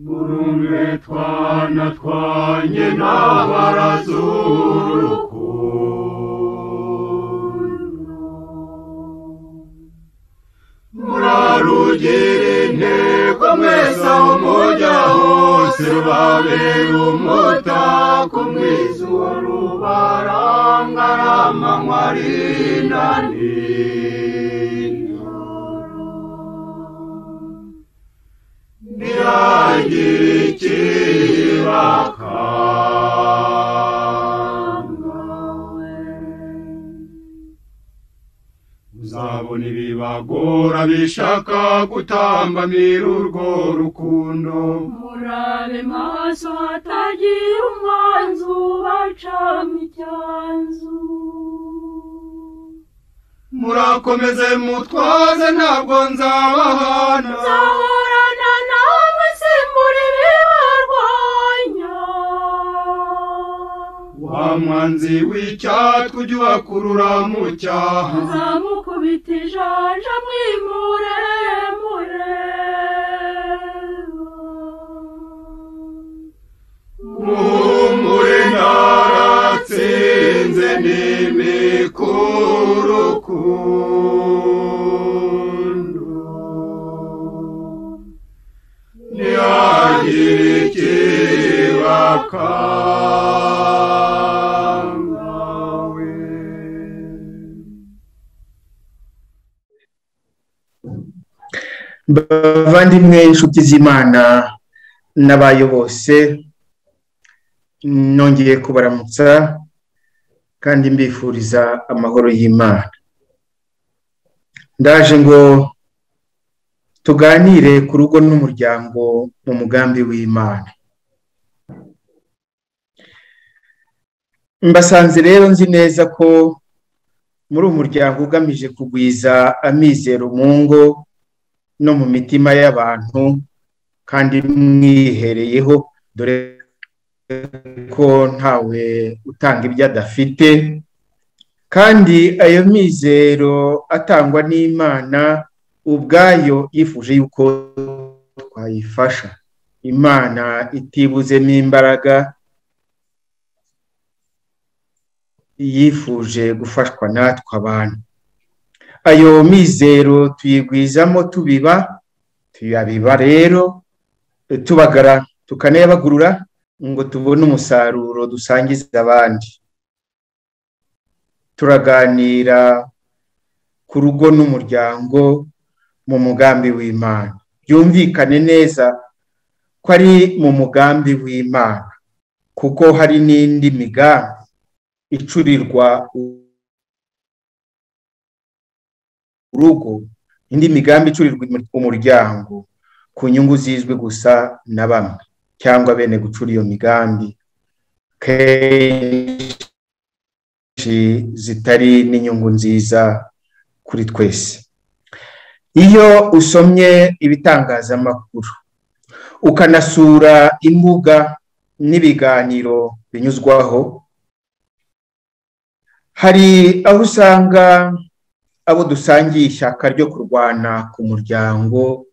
murumve twana twanye n'abarazurukundo murarugira intego mwese aho mujya hose rubabera umutako mwiza uwo rubarangara amanywa ari na nijoro ntihagire ikibakangawe uzabona ibibagora bishaka gutambamira urwo rukundo murabe maso hatagira umwanzu bacamo icyanzu murakomeze mutwaze ntabwo nzabahana nzahorana namwe simbura ibibarwanya wa mwanzi w'icyatwe ujya ubakurura mu cyaha nzamukubita ijanja mwimure mureba muhumure naratsinze n'imikurukundo ntihagire ikibakangawe bavandimwe inshuti z'imana n'abayo bose nongeye kubaramutsa kandi mbifuriza amahoro y'imana ndaje ngo tuganire ku rugo n'umuryango mu mugambi w'imana mbasanze rero nzi neza ko muri uwo muryango ugamije kugwiza amizero mu ngo no mu mitima y'abantu kandi mwihereyeho dore ko ntawe utanga ibyo adafite kandi ayo mizero atangwa n'imana ubwayo yifuje yuko twayifasha imana itibuzemo imbaraga yifuje gufashwa natwe abantu ayo mizero tuyigwizamo tubiba tuyabiba rero tubagara tukanayabagurura ngo tubone umusaruro dusangiza abandi turaganira ku rugo n'umuryango mu mugambi w'imana byumvikane neza ko ari mu mugambi w'imana kuko hari n'indi migambi icurirwa urugo indi migambi icurirwa umuryango ku nyungu zizwi gusa na bamwe cyangwa bene gucura iyo migambi kenshi zitari n'inyungu nziza kuri twese iyo usomye ibitangazamakuru ukanasura imbuga n'ibiganiro binyuzwaho hari aho usanga abo dusangiye ishyaka ryo kurwana ku muryango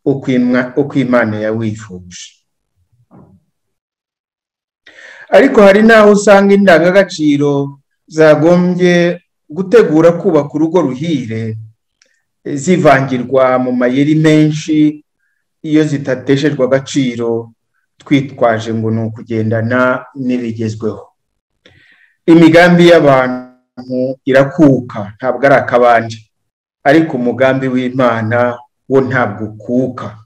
uko imwa- uko imana yawifuje ariko hari n'aho usanga indangagaciro zagombye gutegura kubaka urugo ruhire eh, zivangirwa mu mayeri menshi iyo zitateshejwe agaciro twitwaje ngo ni ukugendana n'ibigezweho imigambi y'abantu irakuka ntabwo ari akabanje ariko umugambi w'imana wo ntabwo ukuka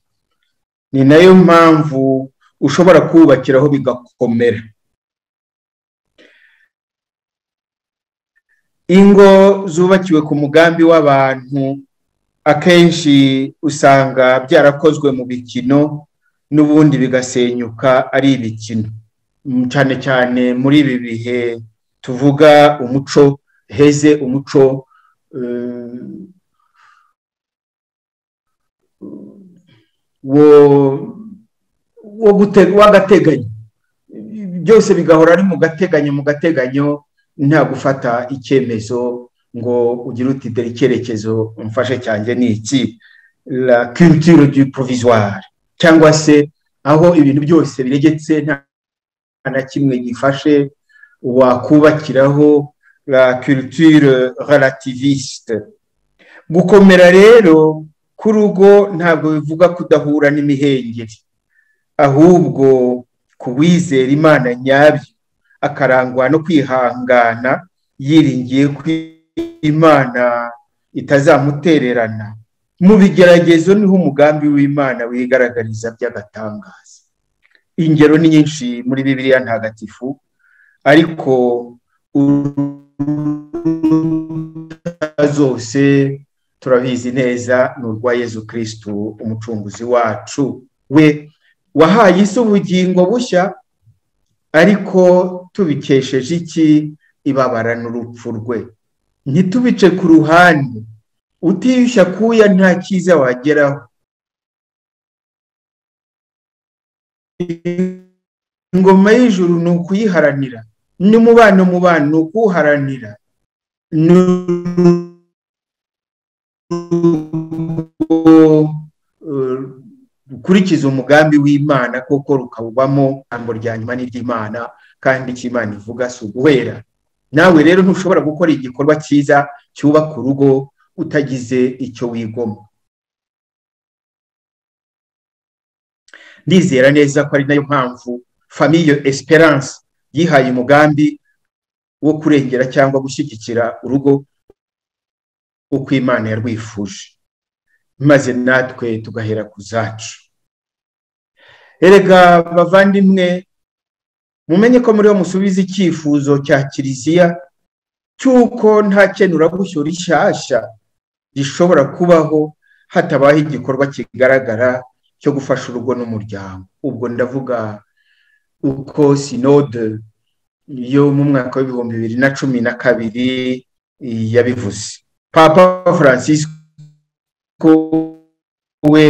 ni nayo mpamvu ushobora kuwubakiraho bigakomera ingo zubakiwe ku mugambi w'abantu akenshi usanga byarakozwe mu bikino n'ubundi bigasenyuka ari ibikino Mm, cyane cyane muri ibi bihe tuvuga umuco heze umuco eh, wo wo gute- w'agateganyo byose bigahora ari mu gateganyo mu gateganyo nta gufata icyemezo ngo ugire uti dore icyerekezo mfashe cyanjye ni iki la culture du provisoire cyangwa se aho ibintu byose biregetse nta na kimwe gifashe wakubakiraho la culture relativiste gukomera rero k'urugo ntabwo bivuga kudahura n'imihengeri ahubwo kuwizera imana nyabyo akarangwa no kwihangana yiringiye ko imana itazamutererana mu bigeragezo niho umugambi w'imana wigaragariza by'agatangaza ingero ni nyinshi muri bibiriya ntagatifu ariko zose turabizi neza ni urwa yezu kirisitu umucunguzi wacu we wahaye isi ubugingo bushya ariko tubikesheje iki ibabara n'urupfu rwe ntitubice ku ruhande utiyushya kuya nta cyiza wageraho ingoma y'ijuru ni ukuyiharanira ni umubano mu bantu ni ukuwuharanira ni ukurikiza umugambi w'imana kuko rukawubamo ijambo rya nyuma n'iry'imana kandi icyo imana ivuga si uguhera nawe rero ntushobora gukora igikorwa cyiza cyubaka urugo utagize icyo wigoma ndizera neza ko ari nayo mpamvu famiye esperance yihaye umugambi wo kurengera cyangwa gushyigikira urugo uko imana yarwifuje maze natwe tugahera ku zacu erega bavandimwe mumenye ko muri bo musubiza icyifuzo cya kiliziya cy'uko nta kenuragushyura ishyashya gishobora kubaho hatabaho igikorwa kigaragara cyo gufasha urugo n'umuryango ubwo ndavuga uko sinode yo mu mwaka w'ibihumbi bibiri na cumi na kabiri yabivuze papa francisco we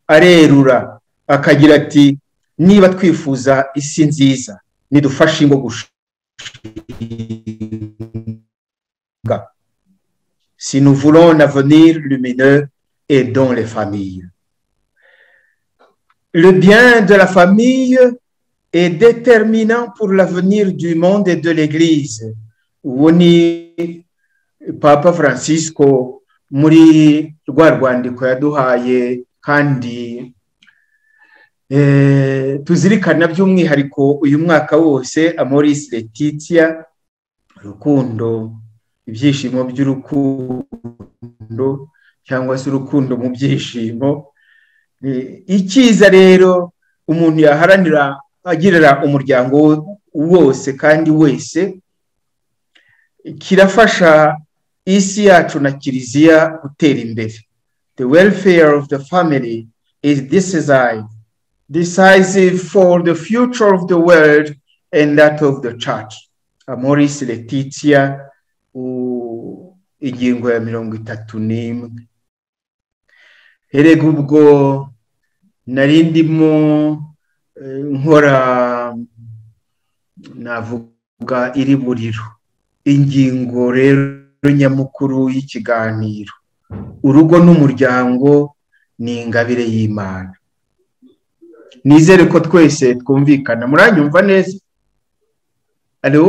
arerura akagira ati niba twifuza isi nziza nidufashe ingo gushinga si nous voulons un avenir lumineux et dans les familles. Le bien de la famille est déterminant pour l'avenir du monde et de l'Église. Woni Papa Francisco muri rwa rwandiko yaduhaye kandi tuzirikana by'umwihariko uyu mwaka wose amoris letitia urukundo ibyishimo by'urukundo cyangwa se urukundo mu byishimo icyiza rero umuntu yaharanira agirira umuryango wose kandi wese kirafasha isi yacu na kiliziya gutera imbere the welfare of the family is decisive decisive for the future of the world and that of the church. Amoris Letitia, ingingo ya mirongo itatu n'imwe. Erega ubwo nari ndimo nkora navuga iri buriro. Ingingo rero nyamukuru y'ikiganiro. Urugo n'umuryango ni ingabire y'Imana. nizere ko twese twumvikana muranyumva neza alo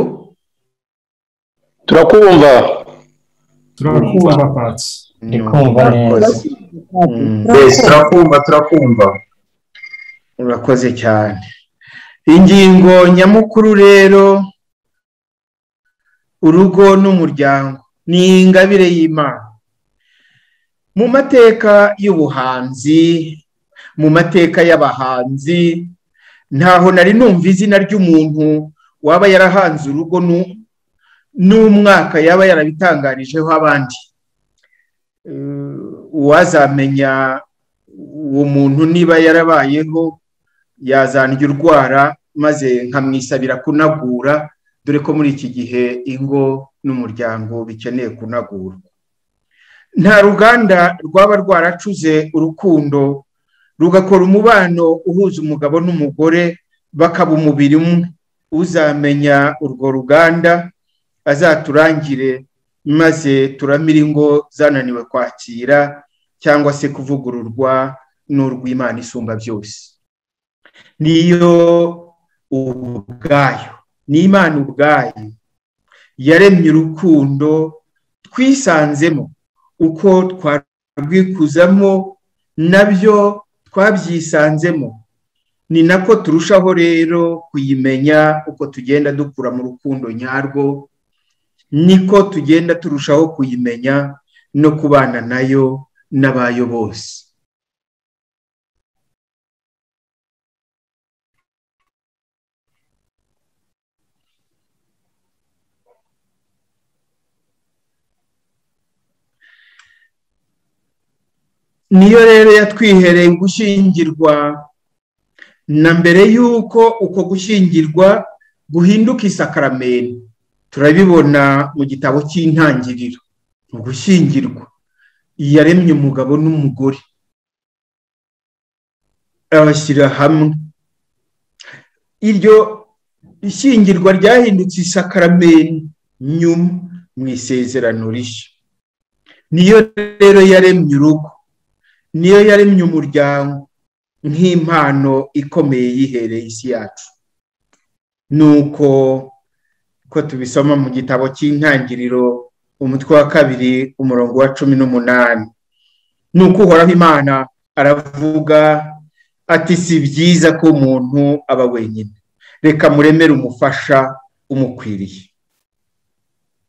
turakumva turakumva patsi ndikumva neza turakumva turakumva urakoze cyane ingingo nyamukuru rero urugo n'umuryango ni ingabire y'imana mu mateka y'ubuhanzi mu mateka y'abahanzi ntaho nari numva izina ry'umuntu waba yarahanze urugo n'umwaka yaba yarabitanganijeho abandi uwazamenya uwo muntu niba yarabayeho yazanjya urwara maze nkamwisabira kunagura dore ko muri iki gihe ingo n'umuryango bikeneye kunagurwa nta ruganda rwaba rwaracuze urukundo rugakora umubano uhuza umugabo n'umugore bakaba umubiri umwe uzamenya urwo ruganda azaturangire maze turamire ingo zananiwe kwakira cyangwa se kuvugururwa n'urw'imana isumba byose niyo ubwayo ni imana ubwayo yaremye urukundo twisanzemo uko twarwikuzamo nabyo twabyisanzemo ni nako turushaho rero kuyimenya uko tugenda dukura mu rukundo nyarwo niko tugenda turushaho kuyimenya no kubana nayo n'abayo bose niyo rero yatwihereye gushyingirwa na mbere y'uko uko gushyingirwa guhinduka isakaramento turabibona mu gitabo cy'intangiriro mu gushyingirwa yaremye umugabo n'umugore abashyira hamwe iryo ishyingirwa ryahindutse isakaramento nyuma mu isezerano rishya niyo rero yaremye urugo niyo yaremye umuryango nk'impano ikomeye yihereye isi yacu nuko ko tubisoma mu gitabo cy'intangiriro umutwe wa kabiri umurongo wa cumi n'umunani ni uko uhoraho imana aravuga ati si byiza ko umuntu aba wenyine reka muremere umufasha umukwiriye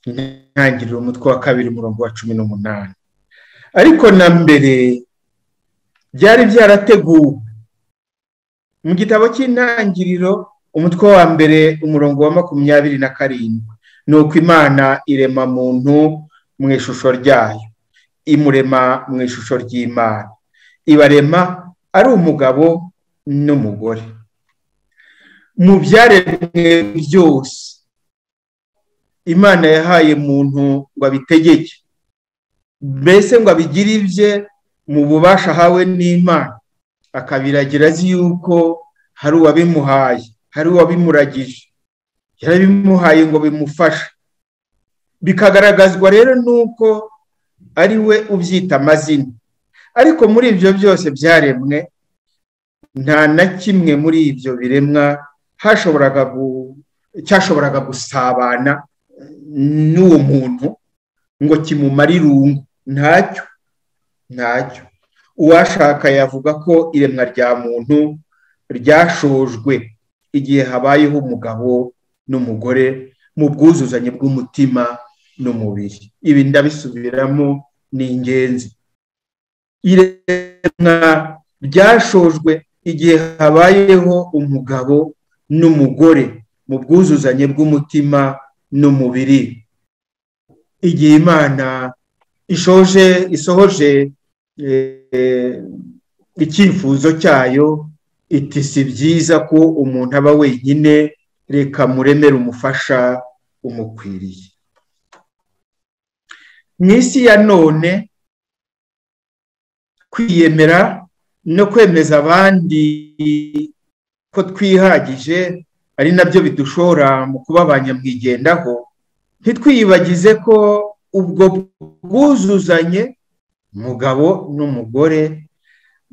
intangiriro umutwe wa kabiri umurongo wa cumi n'umunani ariko na mbere byari byarateguwe mu gitabo cy'intangiriro umutwe wa mbere umurongo wa makumyabiri na karindwi ni uko imana irema muntu mu ishusho ryayo imurema mu ishusho ry'imana ibarema ari umugabo n'umugore mu byaremwe byose imana yahaye muntu ngo abitegeke mbese ngo abigire ibye mu bubasha ahawe n'imana akabiragira azi yuko hari uwabimuhaye hari uwabimuragije yarabimuhaye ngo bimufashe bikagaragazwa rero nuko ari we ubyita amazina ariko muri ibyo byose byaremwe nta na kimwe muri ibyo biremwa hashoboraga cyashoboraga gusabana n'uwo muntu ngo kimumare irungu ntacyo ntacyo uwashaka yavuga ko iremwa rya muntu ryashojwe igihe habayeho umugabo n'umugore mu bwuzuzanye bw'umutima n'umubiri ibi ndabisubiramo ni ingenzi iremwa ryashojwe igihe habayeho umugabo n'umugore mu bwuzuzanye bw'umutima n'umubiri igihe imana ishoje isohoje icyifuzo cyayo iti si byiza ko umuntu aba wenyine reka muremere umufasha umukwiriye mu isi ya none kwiyemera no kwemeza abandi ko twihagije ari nabyo bidushora mu kuba abanyamwigendaho ntitwiyibagize ko ubwo bwuzuzanye umugabo n'umugore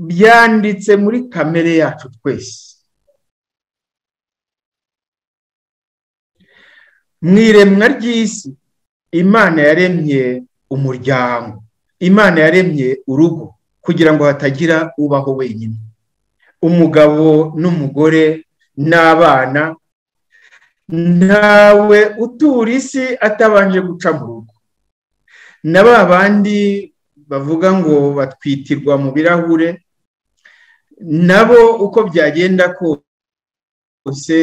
byanditse muri kamere yacu twese mu iremwa ry'isi imana yaremye umuryango imana yaremye urugo kugira ngo hatagira ubaho wenyine umugabo n'umugore n'abana ntawe utura isi atabanje guca mu rugo na ba bandi bavuga ngo batwitirwa mu birahure nabo uko byagenda kose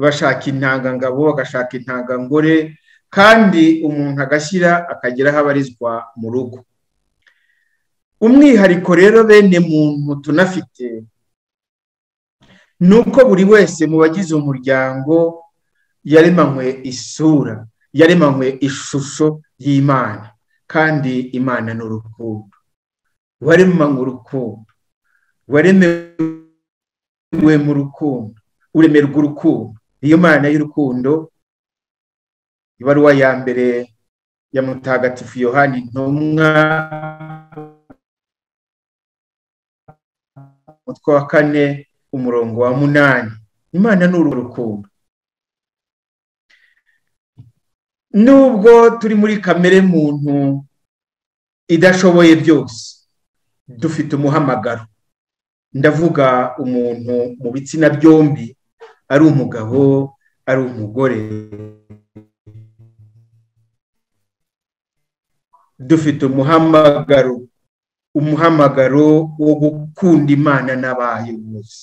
bashaka intangangabo bagashaka intangangore kandi umuntu agashyira akagera aho abarizwa mu rugo umwihariko rero bene muntu tunafite ni uko buri wese mu bagize umuryango yaremanywe isura yaremanywe ishusho y'imana kandi imana ni urukundo waremanywe urukundo waremewe mu rukundo uremerwa urukundo niyo mana y'urukundo ibaruwa ya mbere ya mutagatifu yohani ntumwa umutwe wa kane umurongo wa munani imana ni urukundo nubwo turi muri kamere muntu idashoboye byose dufite umuhamagaro ndavuga umuntu mu bitsina byombi ari umugabo ari umugore dufite umuhamagaro umuhamagaro wo gukunda imana n'abayo bose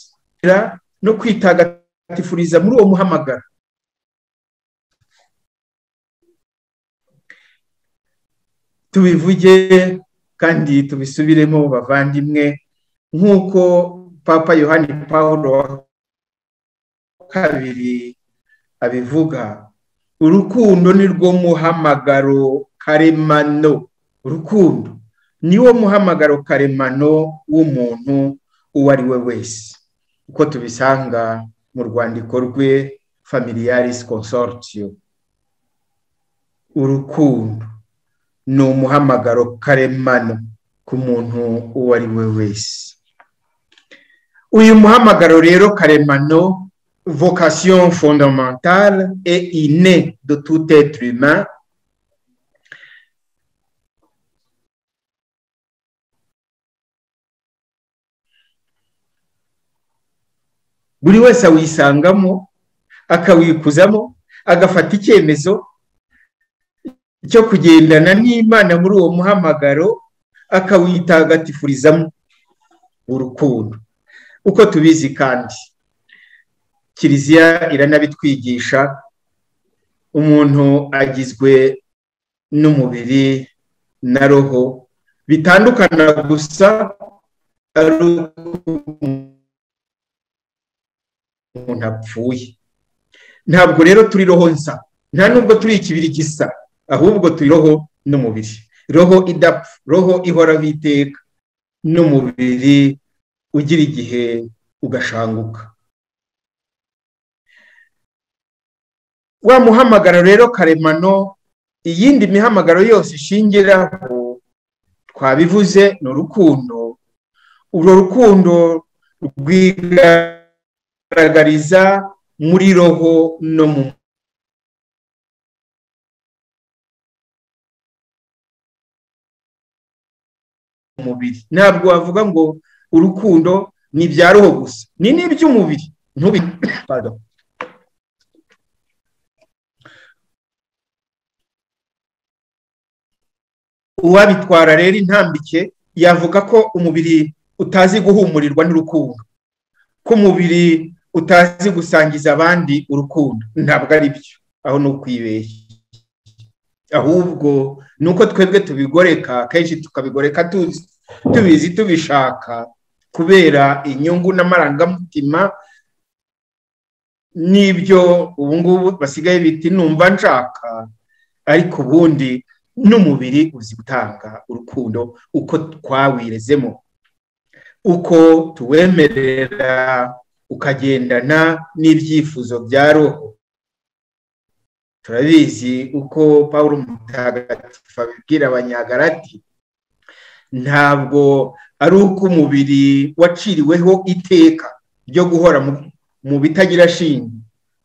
no kwitagatifuriza muri uwo muhamagaro tubivuge kandi tubisubiremo bavandimwe nk'uko papa yohani paul wa kabiri abivuga urukundo ni rwo muhamagaro karemano urukundo niwo muhamagaro karemano w'umuntu uwo ari we wese uko tubisanga mu rwandiko rwe familiaris consortio urukundo ni umuhamagaro karemano ku muntu uwo ari we wese uyu muhamagaro rero karemano vocation fondamentale et innée de tout être humain buri wese awisangamo akawikuzamo agafata icyemezo cyo kugendana n'imana muri uwo muhamagaro akawitagatifurizamo urukundo uko tubizi kandi kiliziya iranabitwigisha umuntu agizwe n'umubiri na roho bitandukana gusa ari umuntu apfuye ntabwo rero turi roho nsa nta nubwo turi ikibiri gisa ahubwo turi roho n'umubiri roho idapfa roho ihoraho iteka n'umubiri ugira igihe ugashanguka wa muhamagaro rero karemano iyindi mihamagaro yose ishingiraho twabivuze ni urukundo urwo rukundo rwiga kugaragariza muri roho no mu mubiri ntabwo wavuga ngo urukundo ni ibya roho gusa ni n'iby'umubiri ntubi uwabitwara rero intambike yavuga ko umubiri utazi guhumurirwa n'urukundo ko umubiri utazi gusangiza abandi urukundo ntabwo ari byo aho ni ukwibeshya ahubwo ni uko twebwe tubigoreka kenshi tukabigoreka tubizi tubishaka kubera inyungu n'amarangamutima n'ibyo ubu ngubu basigaye biti numva nshaka ariko ubundi n'umubiri uzi gutanga urukundo uko twawirezemo uko tuwemerera ukagendana n'ibyifuzo bya roho turabizi uko paul mutagatifu abibwira abanyagarati ntabwo ari uko umubiri waciriweho iteka ryo guhora mu bitagira shinge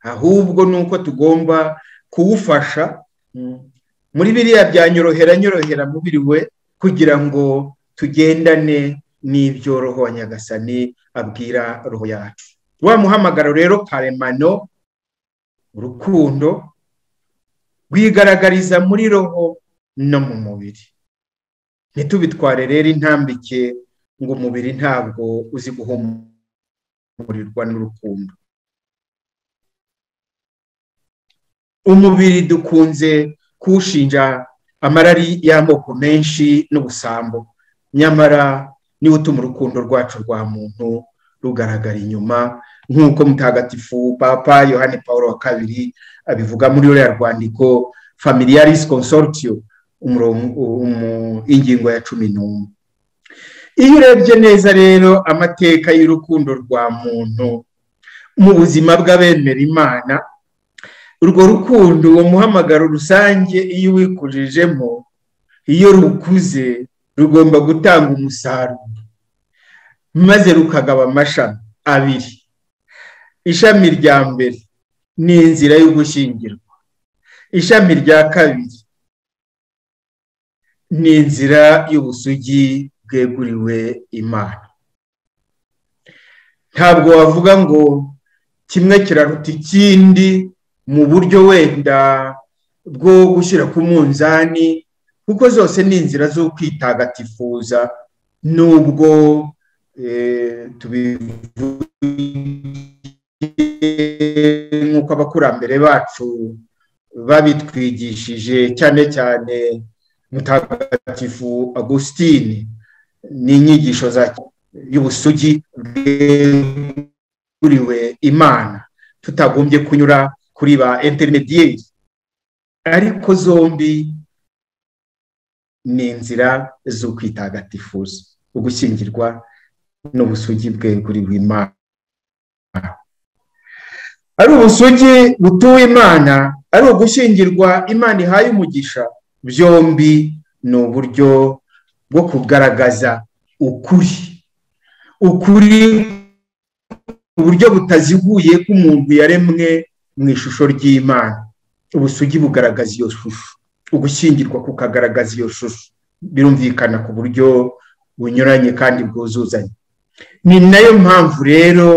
ahubwo ni uko tugomba kuwufasha muri biriya bya nyorohera nyorohera mubiri we kugira ngo tugendane n'ibyo roho wa nyagasani abwira roho yacu wa muhamagaro rero karemano urukundo rwigaragariza muri roho no mu mubiri ntitubitware rero intambike ngo umubiri ntabwo uzi guhumurirwa n'urukundo umubiri dukunze kuwushinja amarari y'amoko menshi n'ubusambo nyamara niwo utuma urukundo rwacu rwa muntu rugaragara inyuma nk'uko mutagatifu papa yohani paul wa kabiri abivuga muri ruriya rwandiko familiaris consortio ingingo ya cumi n'umwe iyo urebye neza rero amateka y'urukundo rwa muntu mu buzima bw'abemera imana urwo rukundo uwo muhamagaro rusange iyo uwikujijemo iyo rukuze rugomba gutanga umusaruro maze rukagaba amashami abiri ishami rya mbere ni inzira yo gushyingirwa ishami rya kabiri ni inzira y'ubusugi bweguriwe imana ntabwo wavuga ngo kimwe kiraruta ikindi mu buryo wenda bwo gushyira ku munzani kuko zose ni inzira zo kwitagatifuza nubwo nk'uko abakurambere bacu babitwigishije cyane cyane mutagatifu agusitini ni inyigisho za y'ubusugi bweguriwe imana tutagombye kunyura kuri ba interinediyeri ariko zombi ni inzira zo kwitagatifuza ugushyingirwa n'ubusugi bweguriwe imana ari ubusugi butuwe imana ari ugushyingirwa imana ihaye umugisha byombi ni uburyo bwo kugaragaza ukuri ukuri uburyo butaziguye k'umuntu yaremwe mu ishusho ry'imana ubusugi bugaragaza iyo shusho ugushyingirwa kukagaragaza iyo shusho birumvikana ku buryo bunyuranye kandi bwuzuzanye ni nayo mpamvu rero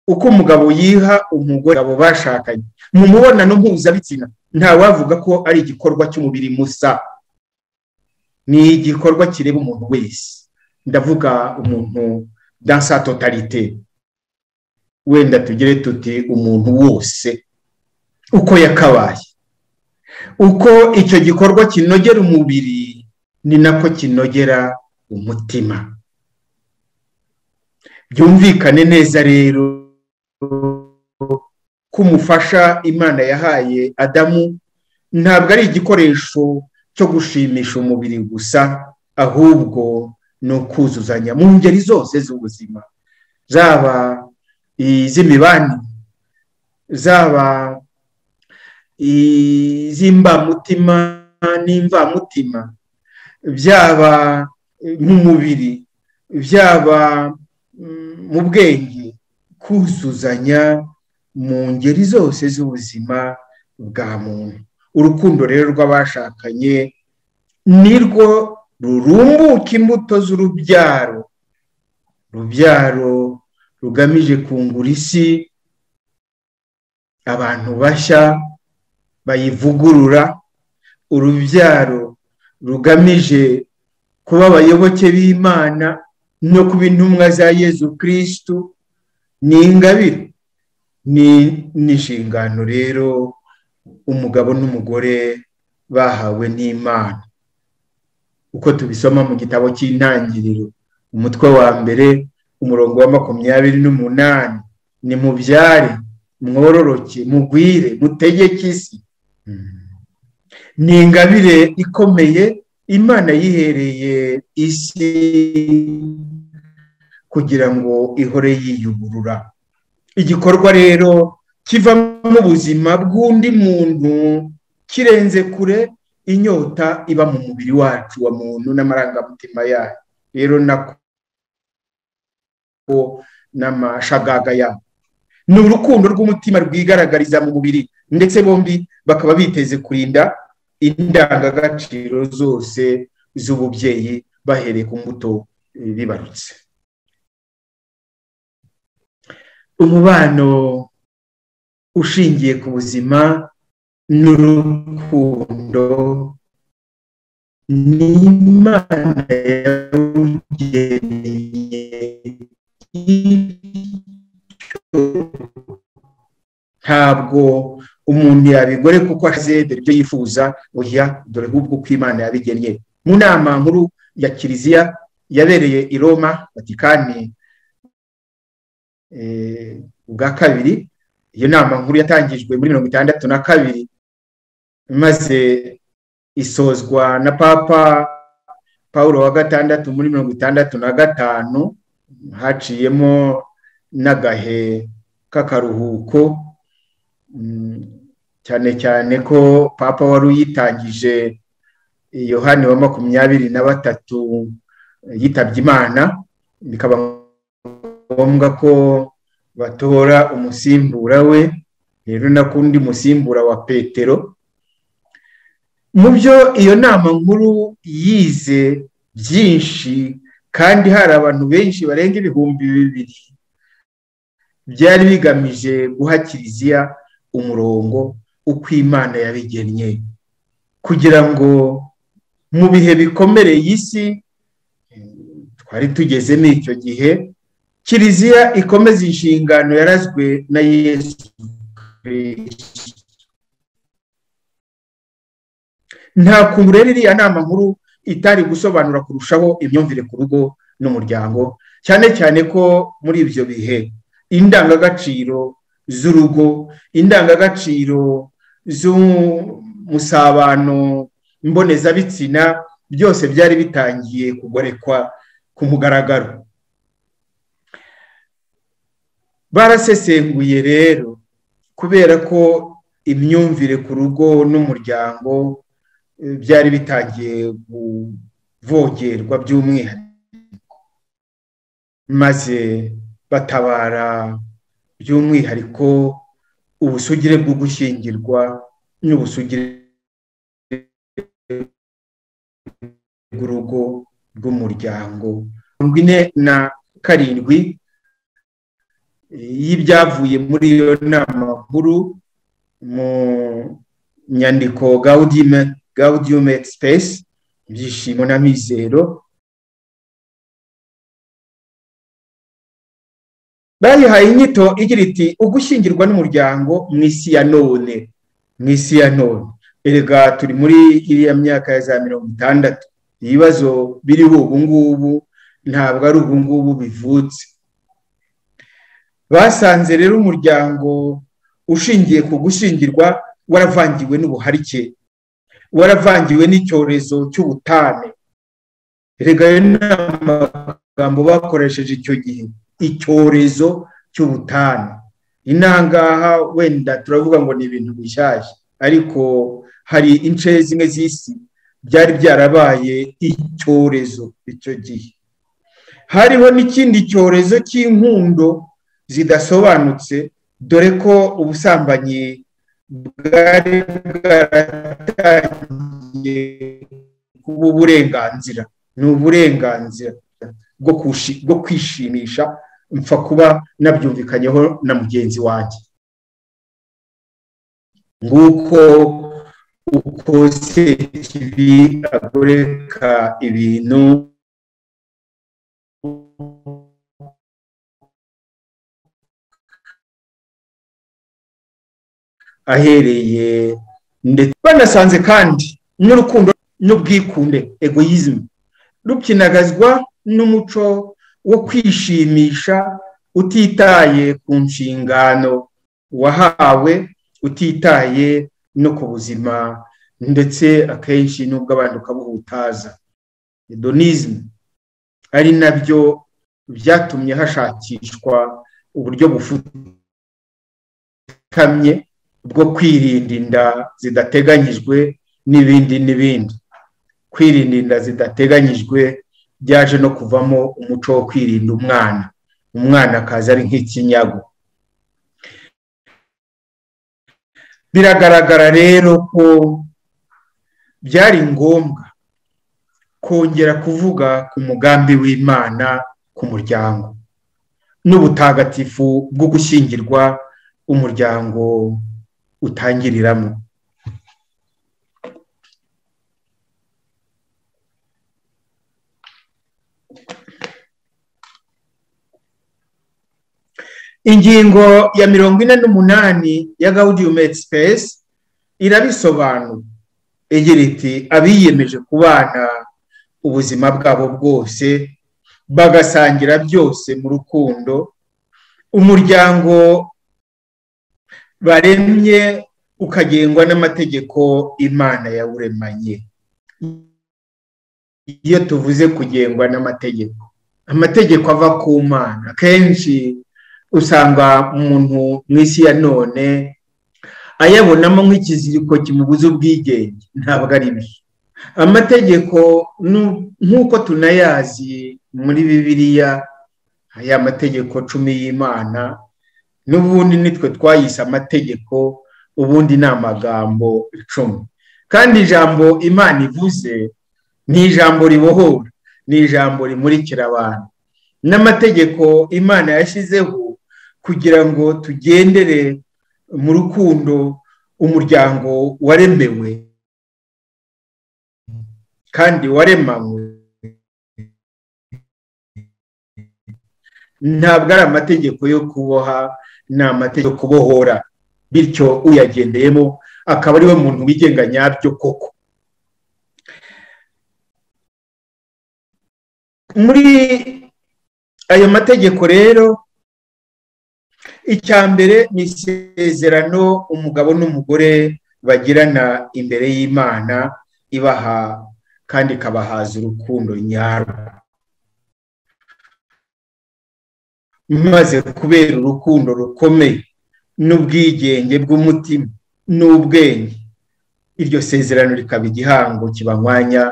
uko umugabo yiha umugore abo bashakanye mu mubonano mpuzabitsina ntawavuga ko ari igikorwa cy'umubiri musa ni igikorwa kireba umuntu wese ndavuga umuntu dansa totalite wenda tugere tuti umuntu wose uko yakabaye uko icyo gikorwa kinogera umubiri ni nako kinogera umutima byumvikane neza rero ko umufasha imana yahaye adamu ntabwo ari igikoresho cyo gushimisha umubiri gusa ahubwo ni ukuzuzanya mu ngeri zose z'ubuzima zaba iz'imibanire zaba iz'imbamutima n'imvamutima byaba mu mubiri byaba mu bwenge kuzuzanya mu ngeri zose z'ubuzima bwa muntu urukundo rero rw'abashakanye nirwo rurumbuka imbuto z'urubyaro urubyaro rugamije kungura isi abantu bashya bayivugurura urubyaro rugamije kuba abayoboke b'imana no kuba intumwa za yezu kirisitu ni ingabire ni n'inshingano rero umugabo n'umugore bahawe n'imana uko tubisoma mu gitabo cy'intangiriro umutwe wa mbere umurongo wa makumyabiri n'umunani ni mubyare mwororoke mugwire mutegeke isi ni ingabire ikomeye imana yihereye isi kugira ngo ihore yiyuburura igikorwa rero kivamo ubuzima bw'undi muntu kirenze kure inyota iba mu mubiri wacu wa muntu n'amarangamutima yayo rero nako n'amashagaga yabo ni urukundo rw'umutima rwigaragariza mu mubiri ndetse bombi bakaba biteze kurinda indangagaciro zose z'ububyeyi bahereye ku mbuto bibarutse umubano ushingiye ku buzima n'urukundo ni imana yawugeneye ntabwo umuntu yabigore kuko ashize dore ibyo yifuza oya dore ahubwo uko imana yabigennye mu nama nkuru ya kiliziya yabereye i roma vatikani ubwa kabiri iyo nama nkuru yatangijwe muri mirongo itandatu na kabiri maze isozwa na papa paul wa gatandatu muri mirongo itandatu na gatanu haciyemo n'agahe k'akaruhuko cyane cyane ko papa wari uyitangije yohani wa makumyabiri na batatu yitabye imana bikaba ngombwa ko batora umusimbura we rero nakundi musimbura wa petero mu byo iyo nama nkuru yize byinshi kandi hari abantu benshi barenga ibihumbi bibiri byari bigamije guha kiliziya umurongo uko imana yabigennye kugira ngo mu bihe bikomereye isi twari tugeze n'icyo gihe kiliziya ikomeza inshingano yarazwe na yesu nta kuntu rero iriya nama nkuru itari gusobanura kurushaho imyumvire ku rugo n'umuryango cyane cyane ko muri ibyo bihe indangagaciro z'urugo indangagaciro z'umusabano mbonezabitsina byose byari bitangiye kugorekwa ku mugaragaro barasesenguye rero kubera ko imyumvire ku rugo n'umuryango byari bitangiye kuvogerwa by'umwihariko maze batabara by'umwihariko ubusugire bwo gushyingirwa n'ubusugire bw'urugo bw'umuryango mirongo ine na karindwi y'ibyavuye muri iyo nama nkuru mu nyandiko gaudime gaudium et space ibyishimo n'amizero bayihaye inyito igira iti ugushyingirwa n'umuryango mu isi ya none mu isi ya none erega turi muri iriya myaka ya za mirongo itandatu ibibazo biriho ubu ngubu ntabwo ari ubu ngubu bivutse basanze rero umuryango ushingiye ku gushyingirwa waravangiwe n'ubuharike waravangiwe n'icyorezo cy'ubutane reka ayo ni amagambo bakoresheje icyo gihe icyorezo cy'ubutane inangaha wenda turavuga ngo ni ibintu bishyashya ariko hari ince zimwe z'isi byari byarabaye icyorezo icyo gihe hariho n'ikindi cyorezo cy'inkundo zidasobanutse dore ko ubusambanyi bwari bwaratangiye kuba uburenganzira ni uburenganzira bwo kwishimisha mpfa kuba nabyumvikanyeho na mugenzi wanjye nguko uko se kibi agoreka ibintu ahereye ndetse banasanze kandi n'urukundo n'ubwikunde egoyizmu rukinagazwa n'umuco wo kwishimisha utitaye ku nshingano wahawe utitaye no ku buzima ndetse akenshi n'ubwo abantu ukabuhutaza hedonizmu ari nabyo byatumye hashakishwa uburyo bufutamye bwo kwirinda inda zidateganyijwe n'ibindi n'ibindi kwirinda inda zidateganyijwe byaje no kuvamo umuco wo kwirinda umwana umwana akaza ari nk'ikinyago biragaragara rero ko byari ngombwa kongera kuvuga ku mugambi w'imana ku muryango n'ubutagatifu bwo gushyingirwa umuryango utangiriramo ingingo ya mirongo ine n'umunani ya gaudium et space irabisobanura igira iti abiyemeje kubana ubuzima bwabo bwose bagasangira byose mu rukundo umuryango baremye ukagengwa n'amategeko imana yawuremanye iyo tuvuze kugengwa n'amategeko amategeko ava ku mana akenshi usanga umuntu mu isi ya none ayabonamo nk'ikiziriko kimubuza ubwigenge ntabwo ari byo amategeko nu- nk'uko tunayazi muri bibiliya aya mategeko cumi y'imana n'ubundi nitwe twayise amategeko ubundi ni amagambo icumi kandi ijambo imana ivuze ni ijambo ribohora ni ijambo rimurikira abantu n'amategeko imana yashyizeho kugira ngo tugendere mu rukundo umuryango waremewe kandi waremanywe ntabwo ari amategeko yo kuboha ni amategeko yo kubohora bityo uyagendeyemo akaba ariwe muntu wigenga nyabyo koko muri ayo mategeko rero icya mbere ni isezerano umugabo n'umugore bagirana imbere y'imana ibaha kandi ikabahaza urukundo nyarwo maze kubera urukundo rukomeye n'ubwigenge bw'umutima n'ubwenge iryo sezerano rikaba igihango kibanywanya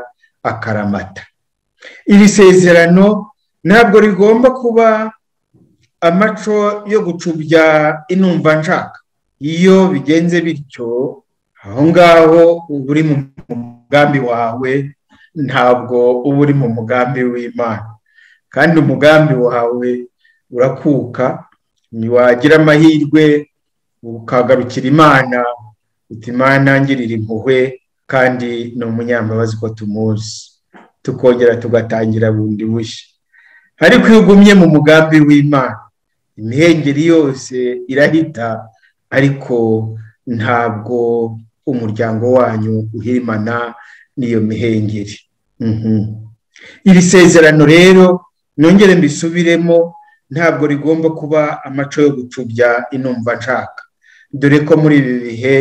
akaramata iri sezerano ntabwo rigomba kuba amaco yo gucubya inumva nshaka iyo bigenze bityo aho ngaho uba uri mu mugambi wawe ntabwo uba uri mu mugambi w'imana kandi umugambi wawe urakuka ntiwagira amahirwe ukagarukira imana uti imana ngirira impuhwe kandi ni umunyambabazi ko tumuzi tukongera tugatangira bundi bushya ariko iyo ugumye mu mugambi w'imana imihengeri yose irahita ariko ntabwo umuryango wanyu uhirimana n'iyo mihengeri Mhm. iri sezerano rero nongere mbisubiremo ntabwo rigomba kuba amaco yo gucubya inumva nshaka dore ko muri ibi bihe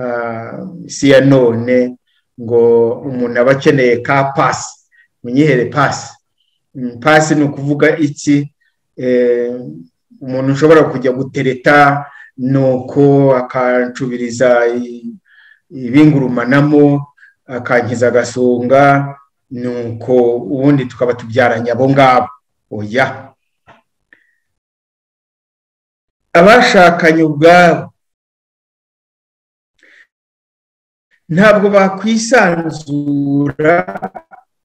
ah, si ya none ngo umuntu aba akeneye ka pasi munyihere pasi Mm, pasi ni ukuvuga iki Eh, umuntu ushobora kujya gutereta nuko akacubiriza i- ibingurumanamo akankiza agasonga nuko ubundi tukaba tubyaranye abo ngabo oya abashakanye ubwabo ntabwo bakwisanzura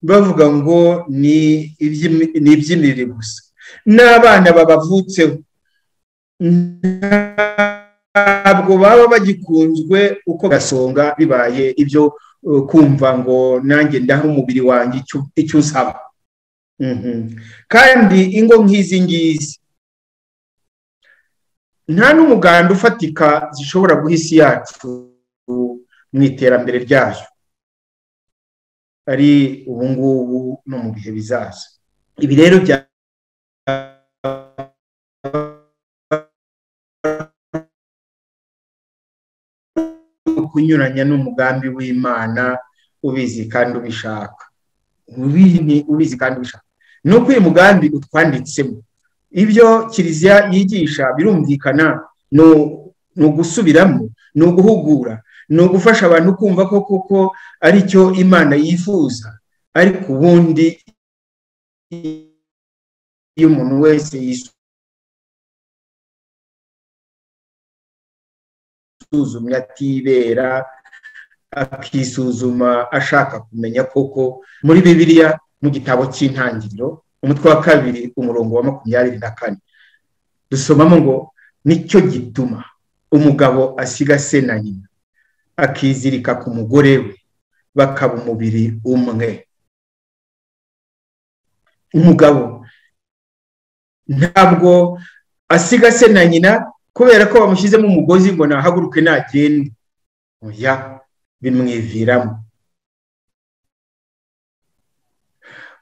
bavuga ngo ni iby'imi- ni iby'imirire gusa n'abana babavutseho ntabwo baba bagikunzwe uko gasonga bibaye ibyo uh, kumva ngo nanjye ndaha umubiri wanjye icyo- icyo usaba Mhm. kandi ingo nk'izi ngizi nta n'umuganda ufatika zishobora guha isi yacu mu iterambere ryayo ari ubu ngubu no mu bihe bizaza ibi rero bya kunyuranya n'umugambi w'imana ubizi kandi ubishaka Ubi- ubizi kandi ubishaka ni uko uyu mugambi utwanditsemo ibyo kiliziya yigisha birumvikana ni u- ni ugusubiramo ni uguhugura ni ugufasha abantu kumva ko koko ari cyo imana yifuza ariko ubundi iyo umuntu wese yisuzumye atibera akisuzuma ashaka kumenya koko muri bibiliya mu gitabo cy'intangiriro umutwe wa kabiri umurongo wa makumyabiri na kane dusomamo ngo nicyo gituma umugabo asiga se na nyina akizirika ku mugore we bakaba umubiri umwe umugabo ntabwo asiga se na nyina kubera ko bamushyizemo umugozi ngo nahaguruke nagende oya bimwiviramo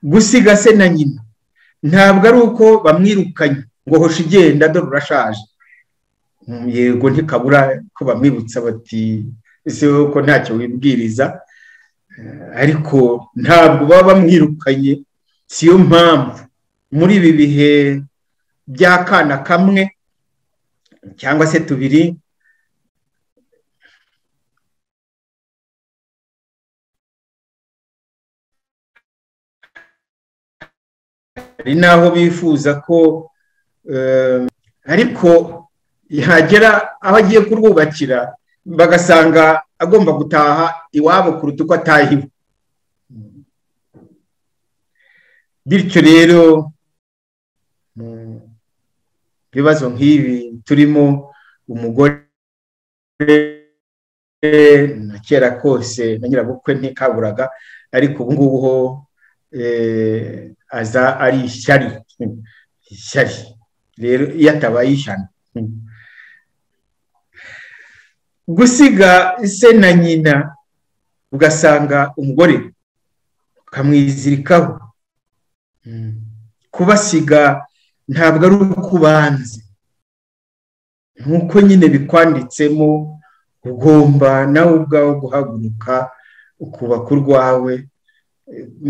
gusiga se na nyina ntabwo ari uko bamwirukanye ngo hosha igenda dore urashaje Mm, yego ntikabura ko bamwibutsa bati ese wowe ko ntacyo wibwiriza Eh, ariko ntabwo baba bamwirukanye siyo mpamvu muri ibi bihe by'akana kamwe cyangwa se tubiri hari n'aho bifuza ko ariko yagera aho agiye kurwubakira bagasanga agomba gutaha iwabo kuruta uko ataha iwe bityo rero mu bibazo nk'ibi turimo umugore na kera kose na nyirabukwe ntikaburaga ariko ubu ngubu ho aza ari ishyari ishyari rero iyo atabaye ishyano gusiga se na nyina ugasanga umugore ukamwizirikaho kubasiga ntabwo ari uko ubanze nk'uko nyine bikwanditsemo ugomba nawe ubwawe guhaguruka ukubaka urwawe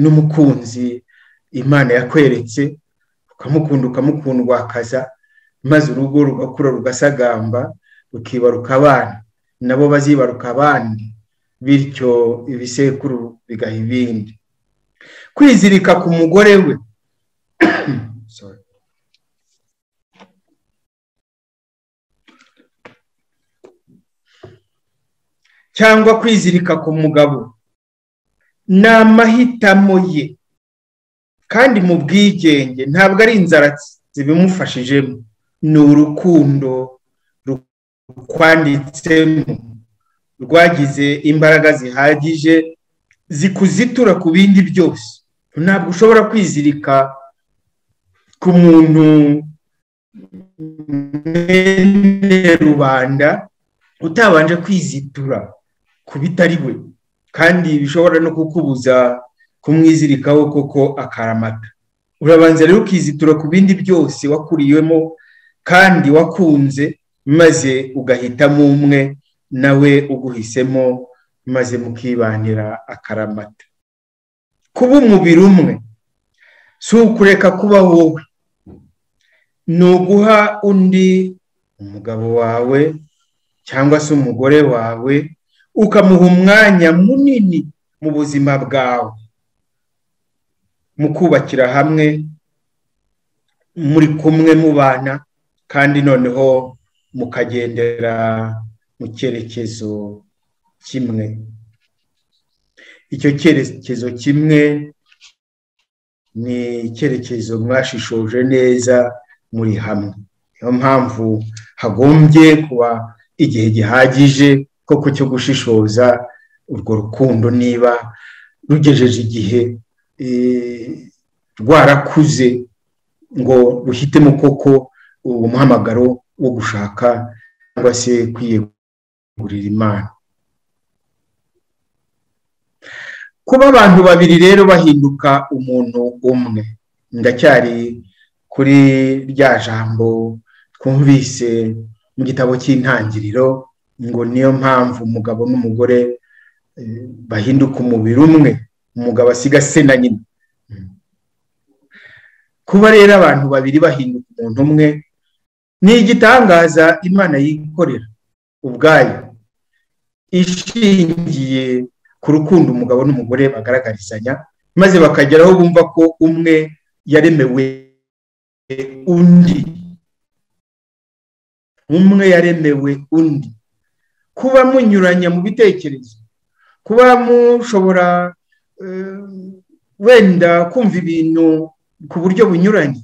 n'umukunzi imana yakweretse ukamukunda ukamukunda wakaza maze urugo rugakura rugasagamba rukibaruka abana nabo bazibaruka abandi bityo ibisekuru bigaha ibindi kwizirika ku mugore we cyangwa kwizirika ku mugabo ni amahitamo ye kandi mu bwigenge ntabwo ari inzara zibimufashijemo ni urukundo rukwanditsemo rwagize imbaraga zihagije zikuzitura ku bindi byose ntabwo ushobora kwizirika ku muntu rubanda utabanje kwizitura ku bitari we kandi bishobora no kukubuza kumwizirikaho koko akaramata urabanza rero ukizitura ku bindi byose wakuriyemo kandi wakunze maze ugahitamo umwe nawe uguhisemo maze mukibanira akaramata kuba umubiri umwe si ukureka kuba wowe ni uguha undi umugabo wawe cyangwa se umugore wawe ukamuha umwanya munini mu buzima bwawe mu kubakira hamwe muri kumwe mubana kandi noneho mukagendera mu cyerekezo kimwe icyo cyerekezo kimwe ni icyerekezo mwashishoje neza muri hamwe niyo mpamvu hagombye kuba igihe gihagije koko cyo gushishoza urwo rukundo niba rugejeje igihe rwarakuze ngo ruhitemo koko uwo muhamagaro wo gushaka cyangwa se kwiyegurira imana kuba abantu babiri rero bahinduka umuntu umwe ndacyari kuri rya jambo twumvise mu gitabo cy'intangiriro ngo niyo mpamvu umugabo n'umugore bahinduka umubiri umwe umugabo asiga se na nyina kuba rero abantu babiri bahinduka umuntu umwe ni igitangaza imana yikorera ubwayo ishingiye ku rukundo umugabo n'umugore bagaragarizanya maze bakageraho bumva ko umwe yaremewe undi umwe yaremewe undi kuba munyuranya mu bitekerezo kuba mushobora wenda kumva ibintu ku buryo bunyuranye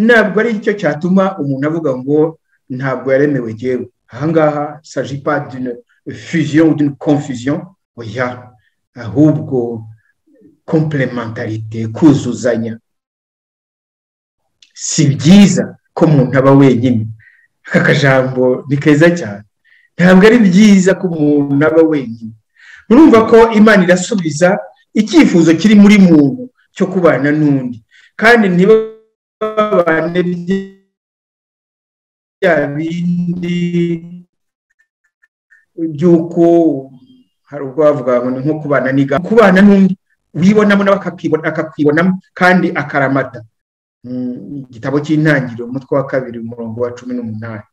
ntabwo ari cyo cyatuma umuntu avuga ngo ntabwo yaremewe yewe ahangaha sajipa dune fuziyo dune konfuziyo oya ahubwo komplementarite kuzuzanya si byiza ko umuntu aba wenyine aka kajambo ni keza cyane ntabwo ari byiza ko umuntu aba wenyine murumva ko imana irasubiza icyifuzo kiri muri muntu cyo kubana n'undi kandi ntibabane bya bindi by'uko hari ubwo bavuga ngo ni nko kubana n'iga kubana n'undi wibonamo nawe akakwibonamo kandi akaramata igitabo cy'intangiriro umutwe wa kabiri umurongo wa cumi n'umunani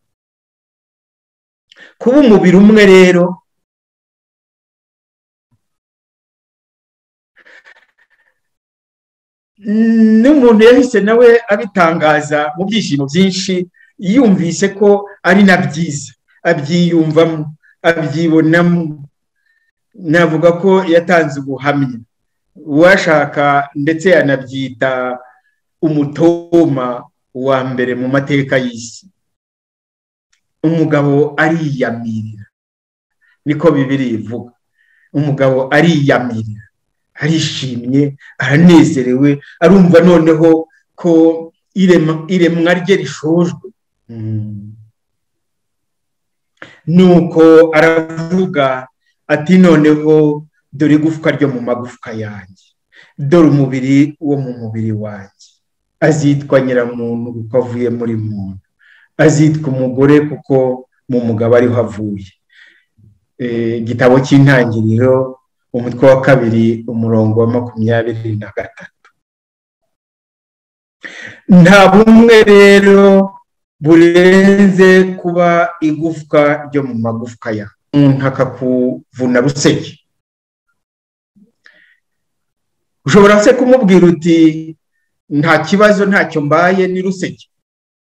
kuba umubiri umwe rero n'umuntu yahise nawe abitangaza mu byishimo byinshi yumvise ko ari na byiza abyiyumvamo abyibonamo navuga ko yatanze ubuhamya uwashaka ndetse yanabyita umutoma wa mbere mu mateka y'isi umugabo ariyamirira niko bibiri ivuga umugabo ariyamirira arishimye aranezerewe arumva noneho ko iremwa rye rishojwe nuko aravuga ati noneho dore igufwa ryo mu magufwa yanjye dore umubiri wo mu mubiri wanjye azitwa nyiramuntu kuko avuye muri muntu azitwa umugore kuko mu mugabo ariho avuye igitabo cy'intangiriro umutwe wa kabiri umurongo wa makumyabiri na gatatu nta bumwe rero burenze kuba igufwa ryo mu magufwa ya umuntu akakuvuna ruseke ushobora se kumubwira uti nta kibazo ntacyo mbaye ni ruseke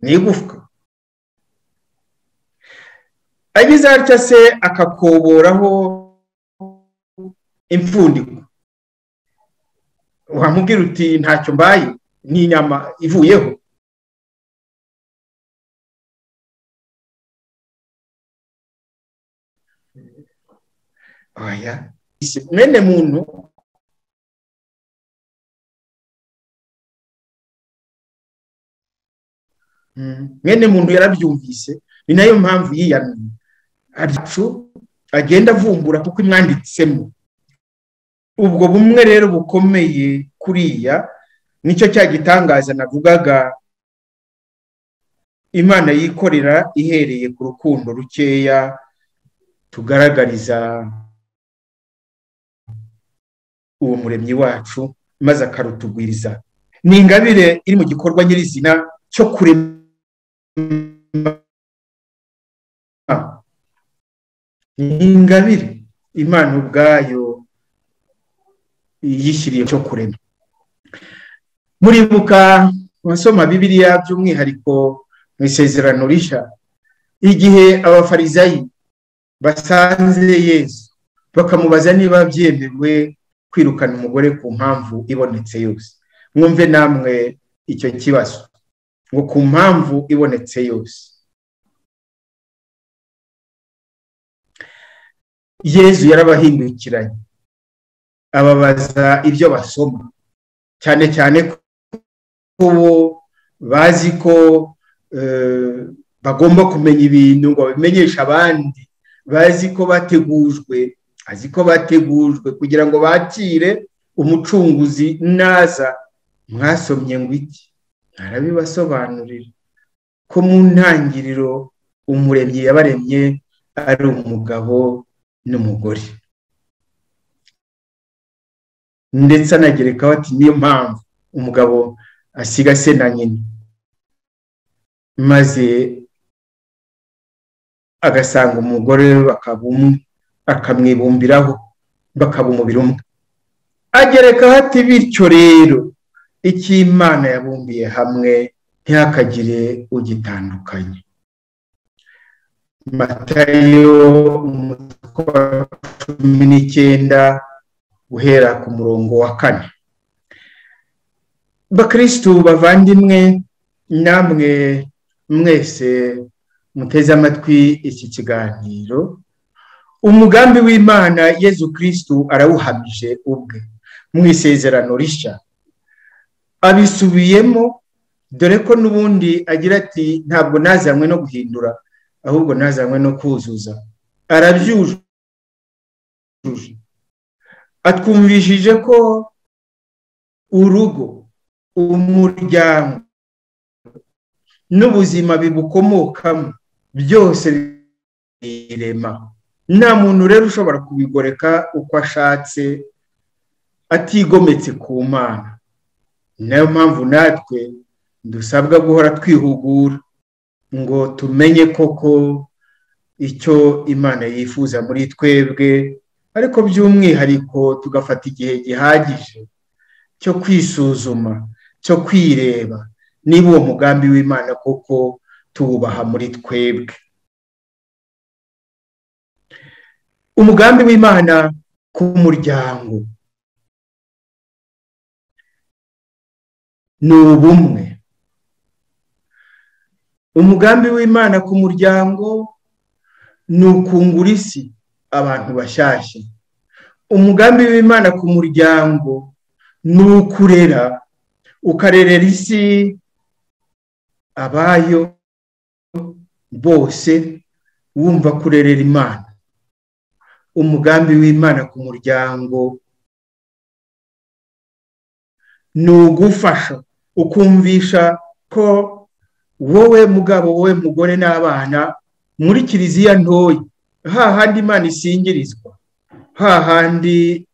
ni igufwa ageze atya se akakoboraho impfundiko wamubwira uti ntacyo mbaye ni inyama ivuyeho oya mwene muntu mwene muntu yarabyumvise ni nayo mpamvu yiyamye abyacu agenda avumbura kuko imwanditsemo ubwo bumwe rero bukomeye kuriya nicyo cya gitangaza navugaga imana yikorera ihereye ku rukundo rukeya tugaragariza uwo muremyi wacu maze akarutugwiriza ni ingabire iri mu gikorwa nyirizina cyo kurema ni ingabire imana ubwayo yishyiriye cyo kurema muribuka abasoma bibiriya by'umwihariko mu isezerano rishya igihe abafarizayi basanze yesu bakamubaza niba byemewe kwirukana umugore ku mpamvu ibonetse yose mwumve namwe icyo kibazo ngo ku mpamvu ibonetse yose yezu yarabahindukiranye ababaza ibyo basoma cyane cyane ko bo bazi ko bagomba kumenya ibintu ngo babimenyeshe abandi bazi ko bategujwe azi ko bategujwe kugira ngo bakire umucunguzi naza mwasomye ngo iki narabibasobanurira ko mu ntangiriro umuremyi yabaremye ari umugabo n'umugore ndetse anagerekaho ati niyo mpamvu umugabo asiga se na nyina maze agasanga umugore bakaba umwe akamwibumbiraho bakaba umubiri umwe agerekaho ati bityo rero icyo imana yabumbiye hamwe ntihakagire ugitandukanye matayo umutwe wa cumi n'icyenda guhera ku murongo wa kane bakirisitu bavandimwe namwe mwese muteze amatwi iki kiganiro umugambi w'imana yezu kirisitu arawuhamije ubwe mu isezerano rishya abisubiyemo dore ko n'ubundi agira ati ntabwo nazanywe no guhindura ahubwo nazanywe no kuzuza arabyujuje atwumvishije ko urugo umuryango n'ubuzima bibukomokamo byose birema nta muntu rero ushobora kubigoreka uko ashatse atigometse ku mana nayo mpamvu natwe dusabwa guhora twihugura ngo tumenye koko icyo imana yifuza muri twebwe ariko by'umwihariko tugafata igihe gihagije cyo kwisuzuma cyo kwireba niba uwo mugambi w'imana koko tuwubaha muri twebwe umugambi w'imana ku muryango ni ubumwe umugambi w'imana ku muryango ni ukungura isi abantu bashyashya umugambi w'imana ku muryango ni ukurera ukarerera isi abayo bose wumva kurerera imana umugambi w'imana ku muryango ni ugufasha ukumvisha ko wowe mugabo wowe mugore n'abana muri kiliziya ntoya hahandi imana isingirizwa hahandi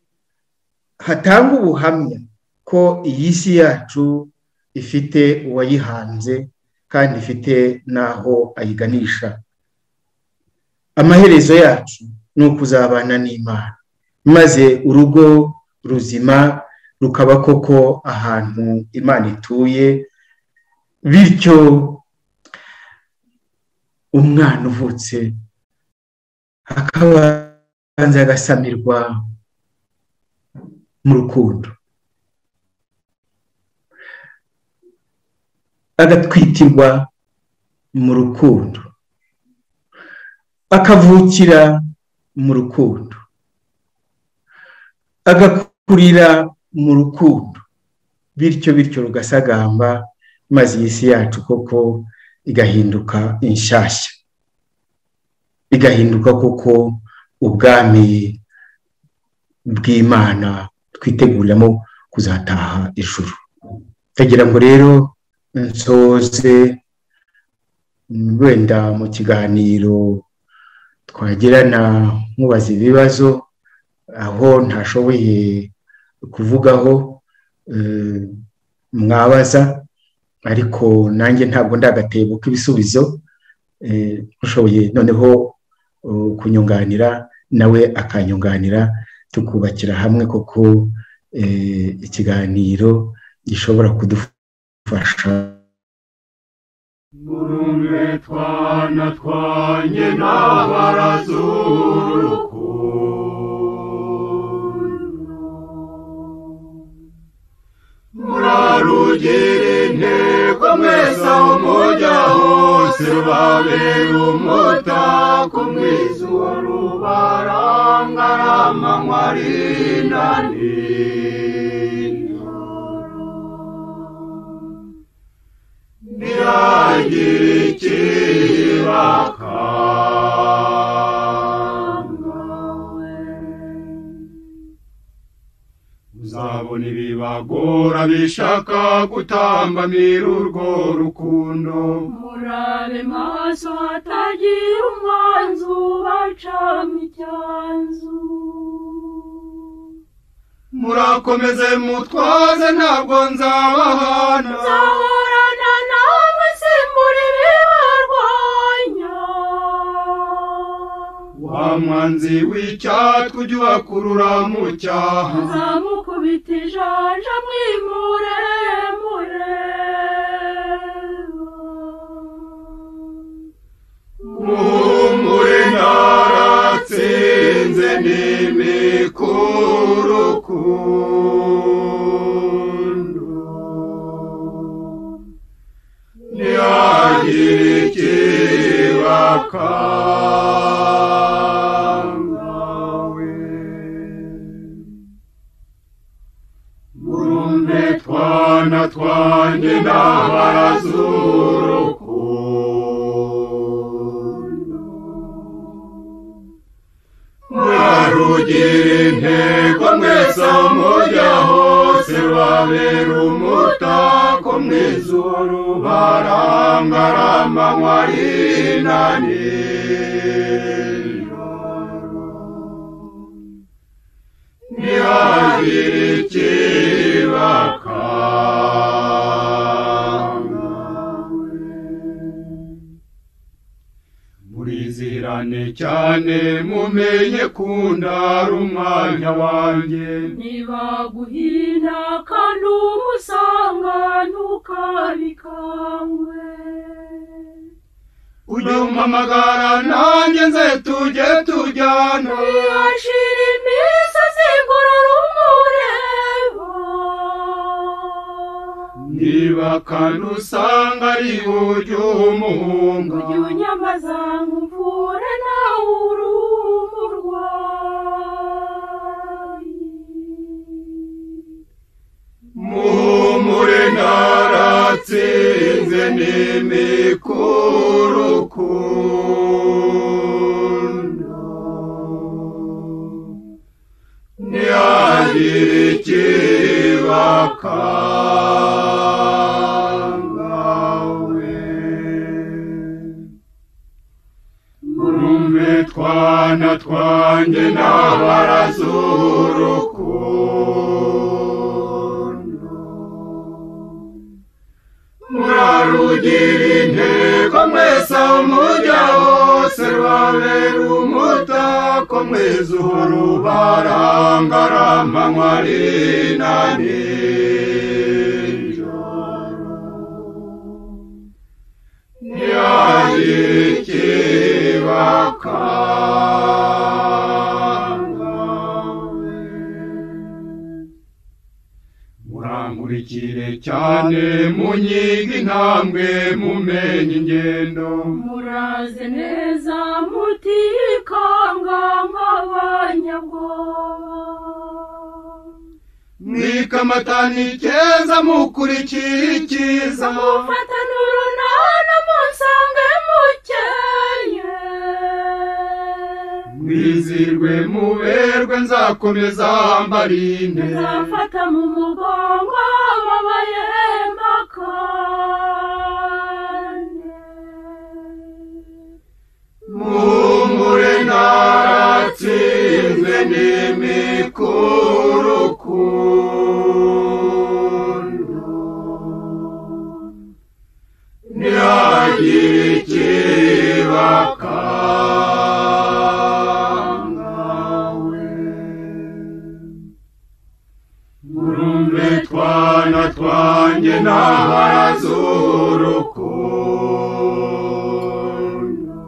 hatanga ubuhamya ko iyi si yacu ifite uwayihanze kandi ifite n'aho ayiganisha amaherezo yacu ni ukuzabana n'imana maze urugo ruzima rukaba koko ahantu imana ituye bityo umwana uvutse akabanza agasamirwa mu rukundo agatwitirwa mu rukundo akavukira mu rukundo agakurira mu rukundo bityo bityo rugasagamba maze iyi si yacu koko igahinduka inshyashya igahinduka koko ubwami bw'imana twiteguriramo kuzataha ijuru ndagira ngo rero nsoze wenda mu kiganiro twagirana nkubaza ibibazo aho ntashoboye kuvugaho mwabaza ariko nanjye ntabwo ndagatebo k'ibisubizo ushoboye noneho kunyunganira nawe akanyunganira tukubakira hamwe kuko ikiganiro gishobora kudufasha urumve twana twanjye n'abarazuru murarugire intego mwese aho mujya hose rubabera umutako mwizuba rubarangara amanywa arinda ntiragira ikibakanga uzabona ibibagora bishaka gutambamira urwo rukundo murabe maso hatagira umwanzi ubacamo icyanzu murakomeze mutwaze ntabwo nzabahana nzahorana namwe simbura ibibarwanya wa mwanzi w'icyatwe ujye ubakurura mu cyaha nzamukubita ijanja mwimure mure muhumure naratsinze n'imikuru kundu ntihagire ikibakangawe burumbe twana twanjye n'abarazuru murarugira intego mwese aho mujya hose babera umutako mw'izuru barangara amanywa arinda nijoro ntihagire ikibakanga murizira cyane cyane mumenye kundara umwanya wanjye ntibaguhina kandi umusanga ntukabikangwe ujye umpamagara nanjye nze tujye tujyana ntiyashira imisozi ngorora umureba niba kandi usanga ari ujye umuhunga ujye unyamaza nkuvure nawe uri umurwayi muhumure naratsinze n'imikurukundo ntihagire ikibakangawe murumve twana twanjye n'abarazurukundo murarugira intego mwese aho mujya hose rwabera umutako mwese uhora ubarangarama mwari na nijoro ntiyayikibakangawe murankurikire cyane munyiga intambwe mumenye ingendo muraze neza mutikanga nk'abanyabwoba mwikamatana icyeza mukurikira icyiza mufatane urunana musange mukeye mwizirwe muberwe nzakomeza mbarinde nzafata mu mugongo ababaye makane muhumure naratsinze n'imikurukundo ntihagire ikibakangawe murumve twana twanjye n'abarazurukundo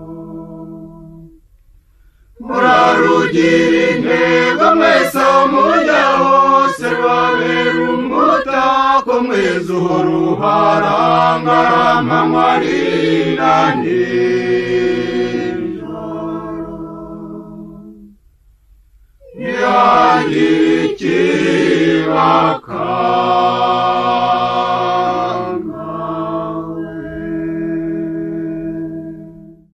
murarugira intego mwese aho mujya hose babera umutako mwese uhora uharangarama mwari na nijoro ntihagire ikibakangawe